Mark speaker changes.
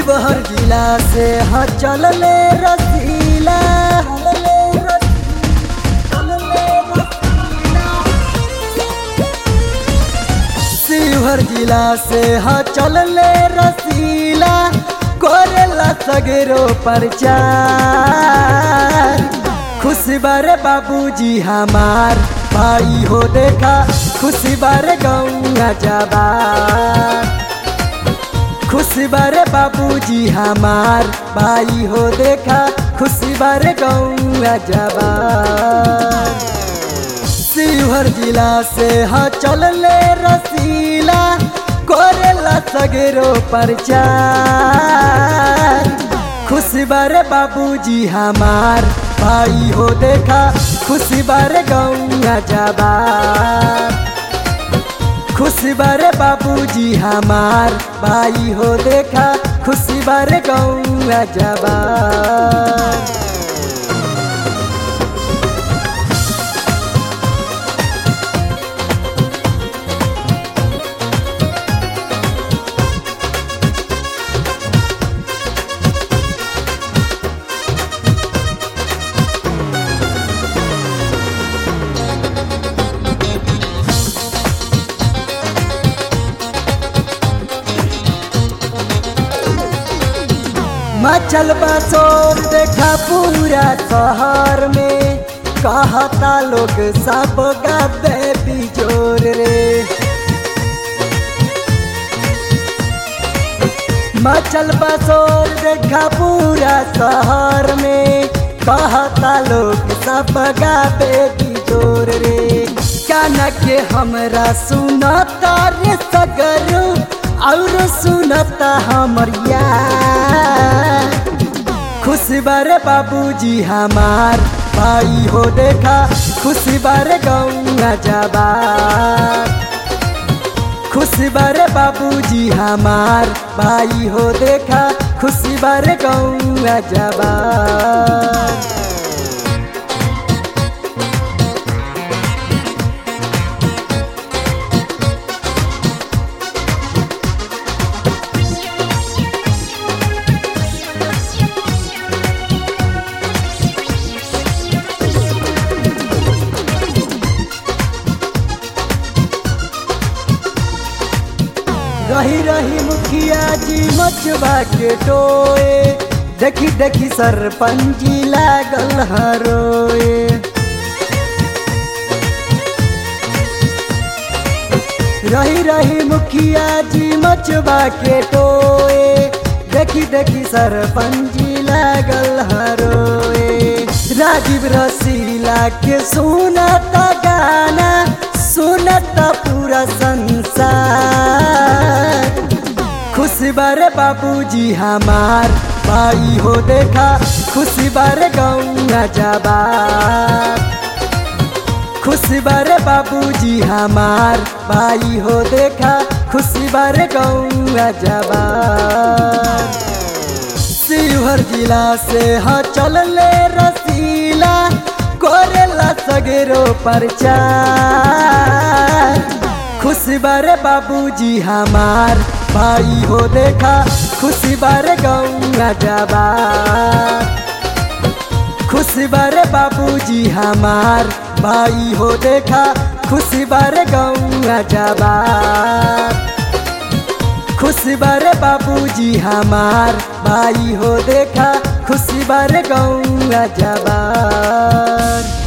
Speaker 1: शिवहर जिला से हाँ चलले रसीला चलले रसीला, चलले रसीला। शिवहर जिला से हाँ चलले रसीला कोरेला सगरो प्रचार खुशी बारे बाबूजी हमार भाई हो देखा खुशी बारे गौआ जबार खुशी बारे बाबूजी हमार भाई हो देखा खुशी बारे गौआ जबार शिवहर जिला से हाँ चलले रसीला कोरेला सगरो प्रचार खुशी बारे बाबूजी हमार भाई हो देखा खुशी बारे गौआ जबार खुशी बारे बाबूजी हमार भाई हो देखा खुशी बारे गौआ जबार मचल बसोर देखा पूरा शहर में कहता लोग सब गाबे बिजोर रे मचल बसोर देखा पूरा शहर में कहता लोग सब गाबे बिजोर रे काना के हमरा सुनता रे सगरू और सुनता हमर यार खुशी बारे बाबूजी हमार भाई हो देखा खुशी बारे गौआ जबार खुशी बारे बाबूजी हमार भाई हो देखा खुशी बारे गौआ जबार रही रही मुखिया जी मचबा के टोए देखी देखी सरपंची लागल हरोए रही रही मुखिया जी मचबा के टोए देखी देखी सरपंची लागल हरोए राजीव रसीला के सुनता गाना सुनता पूरा संसार खुशी बारे बाबूजी हमार भाई हो देखा खुशी बारे गौआ जबार खुशी बारे बाबूजी हमार भाई हो देखा खुशी बारे गौआ जबार शिवहर जिला से हाँ चलले रसीला कोरेला सगरो प्रचार खुशी बारे बाबूजी हमार भाई हो देखा खुशी बारे गौआ जबार खुशी बारे बाबूजी हमार भाई हो देखा खुशी बारे गौआ जबार खुशी बारे बाबूजी हमार भाई हो देखा खुशी बारे गौआ जबार